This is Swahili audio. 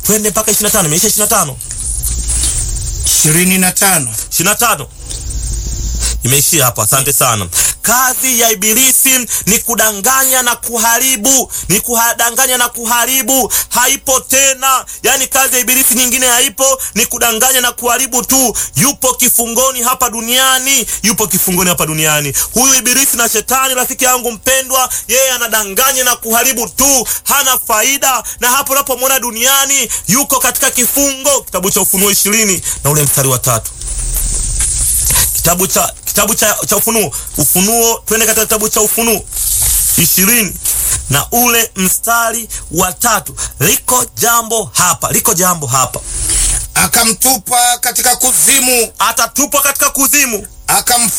twende mpaka 25 imeisha 25 ishirini na tano 25 imeishia hapo. Asante sana. Kazi ya Ibilisi ni kudanganya na kuharibu, ni kudanganya na kuharibu, haipo tena. Yani kazi ya Ibilisi nyingine haipo, ni kudanganya na kuharibu tu. Yupo kifungoni hapa duniani, yupo kifungoni hapa duniani. Huyu Ibilisi na Shetani, rafiki yangu mpendwa, yeye anadanganya na kuharibu tu, hana faida. Na hapo unapomwona duniani, yuko katika kifungo. Kitabu cha Ufunuo ishirini na ule mstari wa tatu kitabu cha kitabu cha, cha Ufunuo Ufunuo, twende katika kitabu cha Ufunuo ishirini na ule mstari wa tatu. Liko jambo hapa, liko jambo hapa, akamtupa katika kuzimu, atatupwa katika kuzimu, akamfunga